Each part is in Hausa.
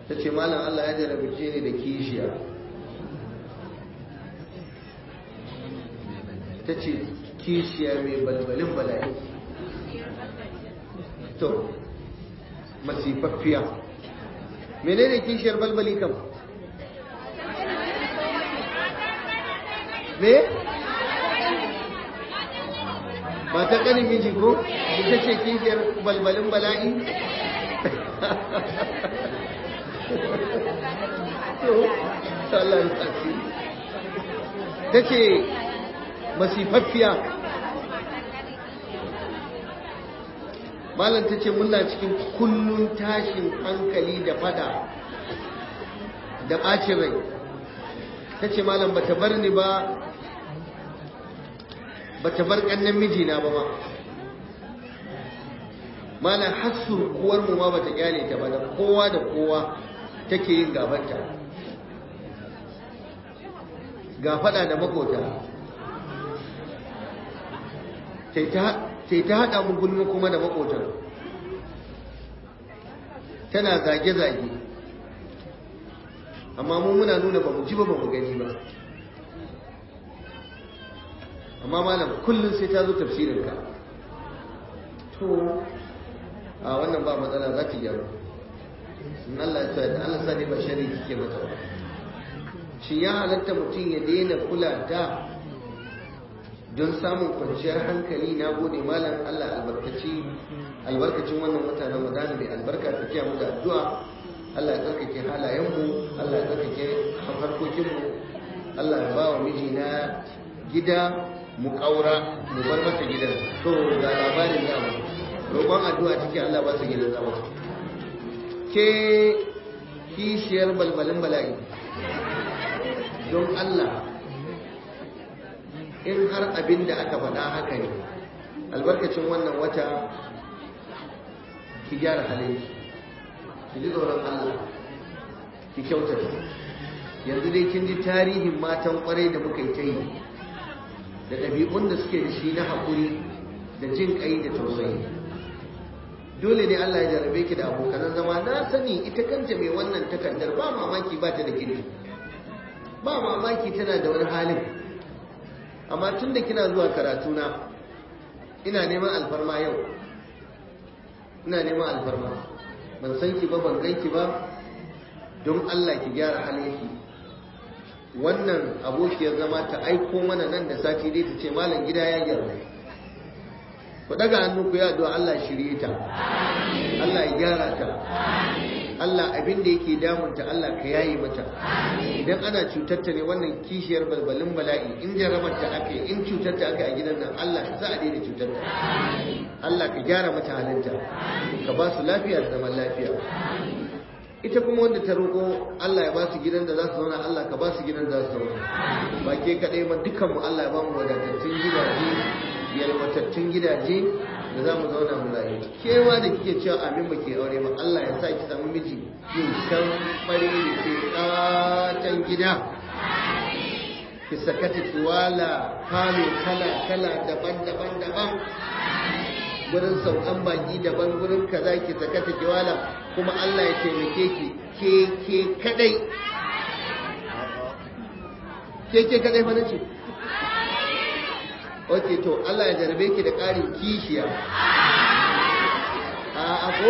ta ce malam Allah ya jarabce ni da kishiya ta ce kishiya mai balbalin bala'i to masifaffiya menene kishiyar balbali kam me ba ta kanin miji ko ita ce kishiyar balbalin bala'i ta ce masifaffiya malam ta ce muna cikin kullun tashin hankali da fada da ɓacin rai ta ce malam ba ta bar ni ba ba ta bar ƙannan mijina ba ma malam hassu kuwarmu ma ba ta kyale ta ba da kowa da kowa take yin gabanta ga fada da makota sai ta haɗa mu gulma kuma da makotan tana zage-zage amma mu muna nuna ba mu ji ba ba mu gani ba amma malam kullum sai ta zo tafsirinka to a wannan ba matsala za ta gyaru in Allah ya sa da Allah sa ne ba shari kike mata ba shi ya halatta mutum ya daina kula ta don samun kwanciyar hankali na gode malam Allah albarkaci albarkacin wannan wata na Ramadan mai albarka ta kiya mu da addu'a Allah ya tsarkake halayenmu Allah ya tsarkake harkokinmu Allah ya ba wa mijina gida mu kaura mu bar mata gidan to ga labarin zamu roƙon addu'a take Allah ba su gidan zama ke kishiyar balbalin bala'i don Allah in har abin da aka faɗa haka ne albarkacin wannan wata ki gyara halin ki ji tsoron Allah ki kyautata yanzu dai kin ji tarihin matan kwarai da muka yi ta yi da ɗabi'un da suke da shi na haƙuri da jin ƙai da tausayi dole ne Allah ya jarabe ki da abokanan zama na sani ita kanta mai wannan takardar ba mamaki ba ta da kirki ba mamaki tana da wani halin amma tun da kina zuwa karatuna ina neman alfarma yau ina neman alfarma ban san ki ba ban ganki ba don Allah ki gyara halinki wannan abokiyar zama ta aiko mana nan da sati dai ta ce malam gida ya gyara ku daga hannu ku ya addu'a Allah shirye ta Allah ya gyara ta Allah abin da yake damunta Allah ka yayi mata idan ana cutar ta ne wannan kishiyar balbalin bala'i in jarabar ta aka in cutar ta aka a gidan nan Allah za a daina cutar ta Allah ka gyara mata halinta ka ba su lafiya da zaman lafiya ita kuma wanda ta roƙo Allah ya ba su gidan da za su zauna Allah ka ba su gidan da za su zauna ba ke kaɗai ba dukkanmu Allah ya ba mu wadatattun gidaje yalwatattun gidaje da za mu zauna mu rayu kewa da kike cewa amin ba ke aure ba Allah ya sa ki samu miji yin shan fari da ke katon gida ki sakata ki wala kalo kala kala daban daban daban gurin saukan baki daban gurin kaza ki sakata ki wala kuma Allah ya taimake ki ke ke kadai ke ke kadai fa nace ok to Allah ya jarabe ki da ƙarin kishiya a ako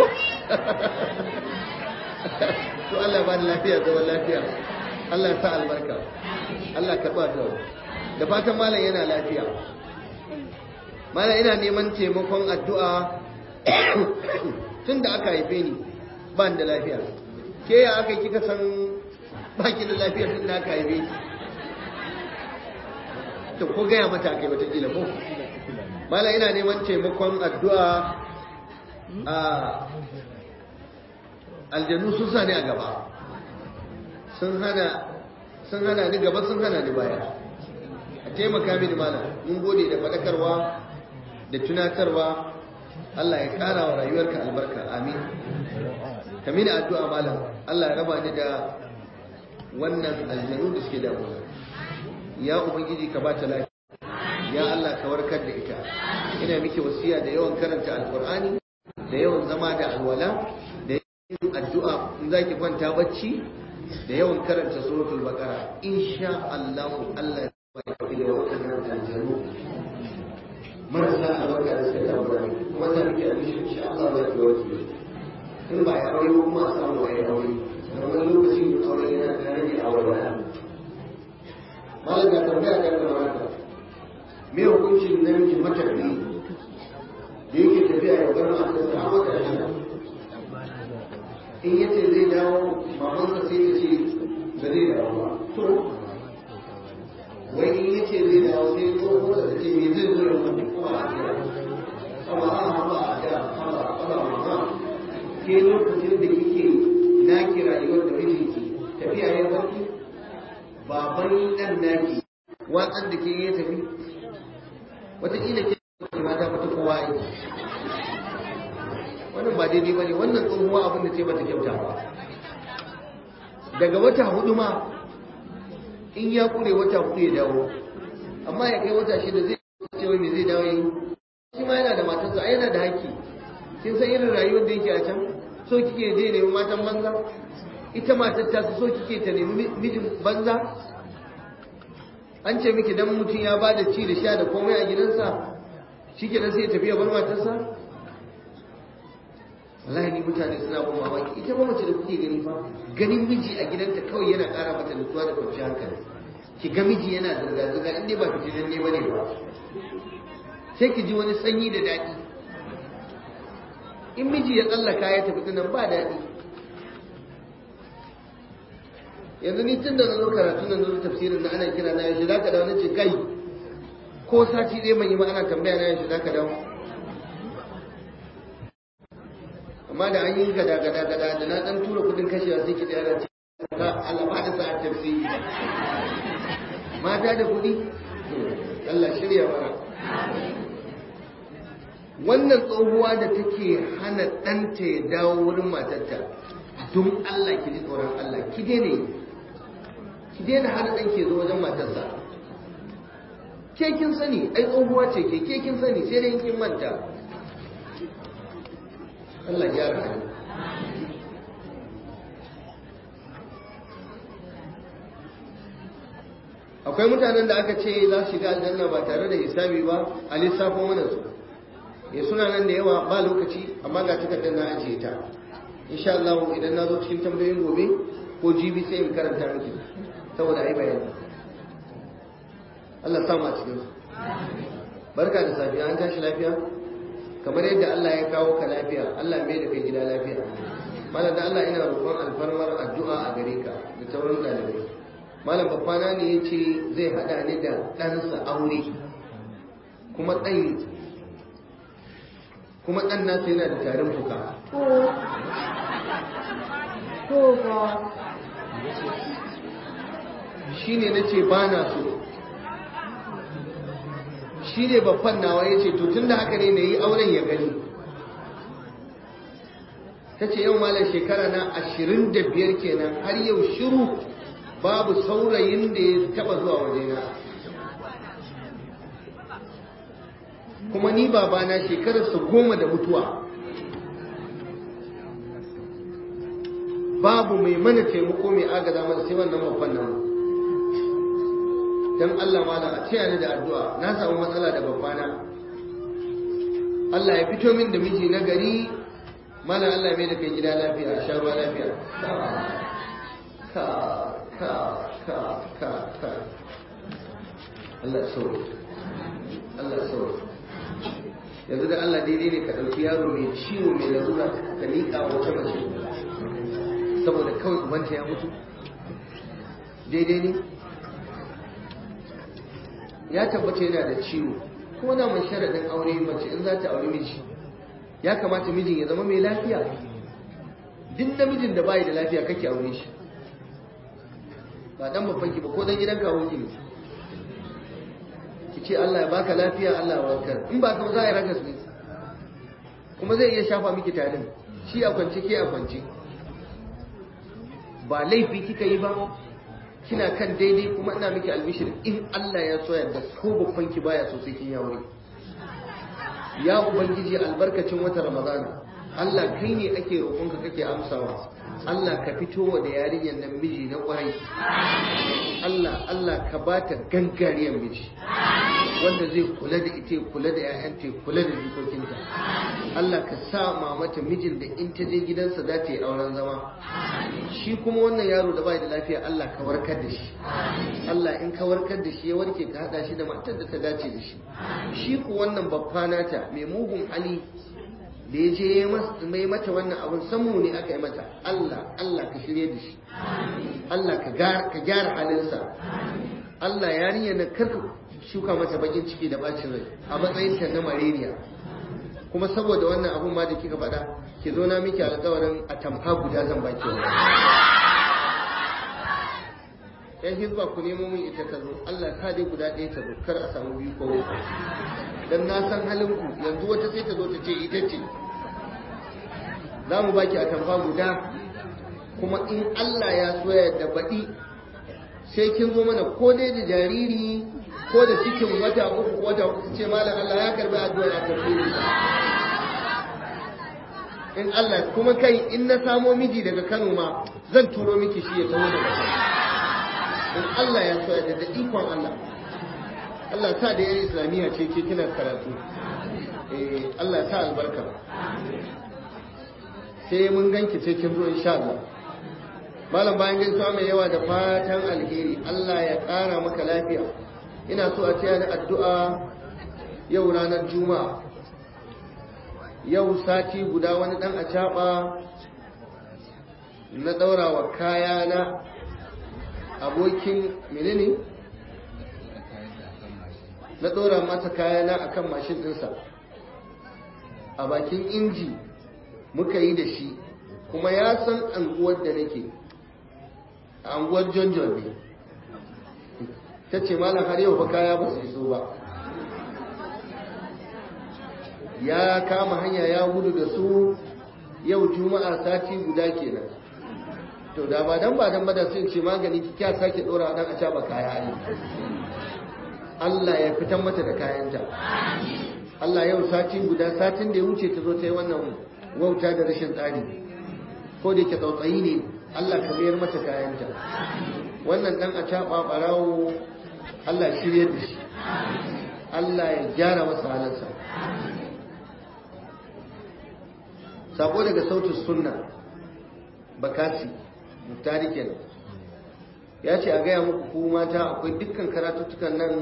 to Allah ya ba da lafiya zaman lafiya Allah ya sa albarka Allah ka ba da da fatan malam yana lafiya malam ina neman taimakon addu'a tun da aka haife ni ba da lafiya ke ya aka kika san baki da lafiya tun da aka haife ni to ko gaya mata kai watakila ko mala ina neman taimakon addu'a a aljanu sun sa ni a gaba sun hana sun hana ni gaba sun hana ni baya a taimaka mini mala mun gode da faɗakarwa da tunatarwa Allah ya ƙara wa rayuwarka albarka amin ka mini addu'a malam Allah ya raba ni da wannan aljanu da suke damuwa ya ubangiji ka bata lafiya ya Allah ka warkar da ita ina miki wasiya da yawan karanta alqur'ani da yawan zama da alwala yin addu'a in zaki kwanta bacci da yawan karanta suratul baqara insha Allah Allah ya baki da wannan aljanu marasa albarka da suka tabbata kuma ta rike a mishi insha Allah za ki warke in ba ya aure kuma a samu ya aure da wani lokacin aure yana da rage aure ba malam ga tambaya ga kamata me hukuncin namiji matafi da yake tafiya ya bar matarsa a wata shida in yace zai dawo mamansa sai ta ce ba zai dawo ba to wai in yace zai dawo sai tsohuwar ta ce me zai zo ya mutu kuma a gida amma a haba a gida haba haba mama ke lokacin da kike naki rayuwar da mijinki tafiya ya barki baban dan naki watsar da ke ya tafi wataƙila ke mata fata kowa yi wannan ba daidai ba ne wannan tsohuwa abin da ce bata kyauta ba daga wata hudu ma in ya kure wata hudu ya dawo amma ya kai wata shida zai ce wai me zai dawo yi shi ma yana da matarsa ai yana da haƙƙi kin san irin rayuwar da yake a can so kike je nemi matan banza ita matar ta so kike ta nemi mijin banza an ce miki dan mutum ya ba da ci da sha da komai a gidansa shi ke sai ya tafi ya bar matarsa wallahi ni mutane suna ban mamaki ita ba mace da kuke gani fa ganin miji a gidanta kawai yana ƙara mata nutsuwa da kwanciyar hankali ki ga miji yana zirga-zirga in dai ba fitinan ne bane ba sai ki ji wani sanyi da daɗi in miji ya tsallaka ya tafi nan ba daɗi yanzu ni tun da na zo karatu na zo tafsirin na ana kira na yaushe za ka dawo na ce kai ko sati ɗaya mai yi ma ana tambaya na yaushe za ka dawo amma da an yi gada gada gada da na ɗan tura kudin kashewa sai ki tsaya ce ka alama da sa'ar tafsiri mata da kuɗi Allah shirya mana wannan tsohuwa da take hana ɗanta ya dawo wurin matarta don Allah ki ji tsoron Allah ki daina ki daina hana ɗan ke zo wajen matarsa ke kin sani ai tsohuwa ce ke ke kin sani sai dai kin manta Allah ya rahama akwai mutanen da aka ce za su shiga aljanna ba tare da hisabi ba a lissafo mana su ya suna nan da yawa ba lokaci amma ga takardar na ajiye ta insha Allah idan na zo cikin tambayoyin gobe ko jibi sai in karanta miki saboda ai bayani Allah samu a cikin su barka da safiya an tashi lafiya kamar yadda Allah ya kawo ka lafiya Allah mai da kai gida lafiya malam da Allah ina roƙon alfarmar addu'a a gare ka da sauran ɗalibai malam babbana ne ya ce zai haɗa ni da ɗansa aure kuma ɗan kuma ɗan nasa yana da tarin fuka shi ne na ce ba na so shi ne babban nawa ya ce to tun da haka ne na yi auren ya gani ta ce yau malar shekara na ashirin da biyar kenan har yau shiru babu saurayin da ya taba zuwa wajena kuma ni babana shekararsa goma da mutuwa babu mai mana taimako mai agaza mana sai wannan babban nan don Allah mala a taya ni da addu'a na samu matsala da babbana Allah ya fito min da miji na gari mala Allah mai da kai gida lafiya a sha ruwa lafiya ka ka ka ka ka Allah sauri Allah sauri yanzu da Allah daidai ne ka ɗauki yaro mai ciwo mai larura ka liƙa wata mace saboda kawai ubanta ya mutu daidai ne ya tabbata yana da ciwo kuma na mai sharaɗin aure mace in za ta aure miji ya kamata mijin ya zama mai lafiya duk namijin da bayi da lafiya kake aure shi ba dan babban ki ba ko dan gidan kawo ki ne ki ce Allah ya baka lafiya Allah ya warkar in ba ka za a yi ragas ne kuma zai iya shafa miki tarin shi a kwance ke a kwance ba laifi kika yi ba kina kan daidai kuma ina miki albishir in Allah ya so yadda ko babban ki baya so sai kin ya aure ya ubangiji albarkacin wata ramadana Allah kai ne ake roƙonka kake amsawa Allah ka fito wa da yarinyar nan miji na ƙwarai Allah Allah ka ba ta gangariyar miji wanda zai kula da ita kula da 'ya'yanta kula da jikokinta Allah ka sa mamata mijin da in ta je gidansa za ta yi auren zama shi kuma wannan yaro da bai da lafiya Allah ka warkar da shi Allah in ka warkar da shi ya warke ka hada shi da matar da ta dace da shi shi ku wannan babba nata mai mugun hali da ya je mai mata wannan abin samu ne aka yi mata Allah Allah ka shirye da shi Allah ka gyara halinsa Allah yarinya na kar shuka mata bakin ciki da bacin rai a matsayin ta na mareniya kuma saboda wannan abun ma da kika faɗa ki zo na miki alƙawarin a tamfa guda zan baki wa yan hizba ku nemo min ita ta zo Allah ta dai guda ɗaya ta zo kar a samu biyu ko uku dan na san halin ku yanzu wata sai ta zo ta ce ita ce za mu baki a tamfa guda kuma in Allah ya so ya da baɗi sai kin zo mana ko dai da jariri ko da cikin wata uku ko wata uku ce malam Allah ya karbi addu'a a tafsiri in Allah kuma kai in na samo miji daga Kano ma zan turo miki shi ya taho daga Kano in Allah ya so ya da ikon Allah Allah ta da yan islamiyya ce ke kina karatu eh Allah ta albarka sai mun ganki sai kin zo insha Allah malam bayan gaisuwa mai yawa da fatan alheri Allah ya ƙara maka lafiya ina so a taya ni addu'a yau ranar juma'a yau sati guda wani dan a na ɗaura wa kaya na abokin menene na ɗora mata kaya na akan mashin ɗinsa a bakin inji muka yi da shi kuma ya san anguwar da nake a anguwar john john ne ta ce malam har yau fa kaya ba su iso ba ya kama hanya ya gudu da su yau juma'a sati guda kenan to da ba dan ba dan bada sun ce magani ki kya sake dora dan a caba kaya ne Allah ya fitan mata da kayanta Allah yau sati guda satin da ya wuce ta zo ta yi wannan wauta da rashin tsari ko da ke tsautsayi ne Allah ka mayar mata kayanta wannan dan a caba barawo Allah ya shirye da shi Allah ya gyara masa halarsa sako daga sautin sunna bakasi muktari kenan ya ce a gaya muku ku mata akwai dukkan karatuttukan nan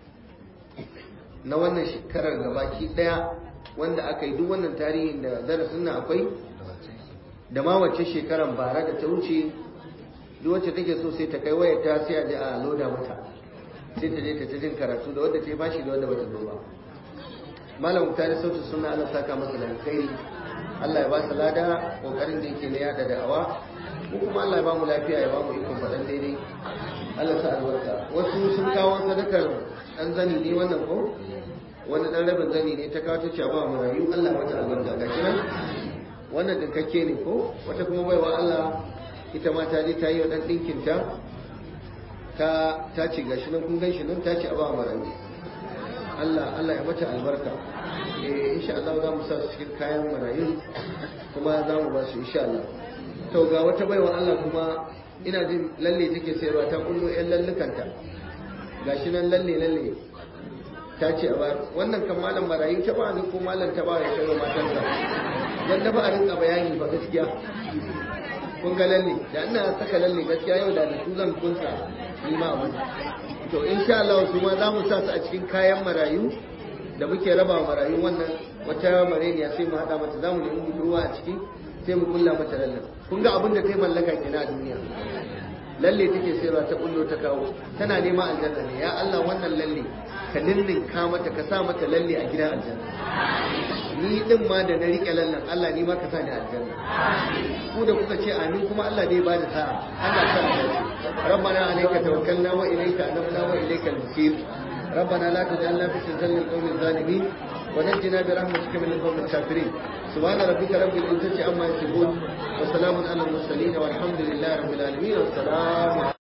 na wannan shekarar gabaki daya wanda aka yi duk wannan tarihin da darasin nan akwai da ma wacce shekarar bara da ta wuce duk wacce take so sai ta kai wayar ta sai a je a loda mata sai ta je ta ta jin karatu da wadda ta yi bashi da wadda bata zo ba malam muktari sautin sunna Allah saka masa da alkhairi Allah ya ba su lada kokarin da yake na yada da'awa ko kuma Allah ya ba mu lafiya ya ba mu ikon faɗan daidai Allah sa albarka wasu sun kawo sadakar ɗan zani ne wannan ko wani ɗan rabin zani ne ta kawo ta ce ba mu rayu Allah mata albarka ga shi nan wannan dinkakke ne ko wata kuma baiwa Allah ita ma ta je ta yi wa ɗan ɗinkinta ta ta ce ga shi nan kun gan shi nan ta ce a ba mu rayu Allah Allah ya mata albarka eh insha Allah za mu sa su cikin kayan marayu kuma za mu ba su insha Allah to ga wata baiwa Allah kuma ina jin lalle take sayarwa ta kullo ƴan lallukanta gashi nan lalle lalle ta ce a bayar wannan kan malam marayu ta ba ni ko malam ta ba ya kai wa matansa dan da ba a rinka bayani ba gaskiya kun ga lalle da ina saka lalle gaskiya yau da su zan kunsa ni ma abin to insha Allah su ma za mu sa su a cikin kayan marayu da muke raba marayu wannan wata mareniya sai mu hada mata za mu nemi budurwa a ciki sai mu kulla mata lallen kun ga abin da ta yi mallaka ke na duniya lalle take sayarwa ta kullo ta kawo tana neman aljanna ne ya Allah wannan lalle ka ninninka mata ka sa mata lalle a gidan aljanna ni din ma da na rike lallen Allah ni ma ka sa ni aljanna ku da kuka ce amin kuma Allah dai ba da sa'a Allah sa mu dace rabbana alayka tawakkalna wa ilayka anabna wa ilayka al-masir ربنا لا تجعلنا في سلسلة القوم الظالمين ونجنا برحمتك من القوم الكافرين سبحان ربك رب العزة عما يصفون وسلام على المرسلين والحمد لله رب العالمين والسلام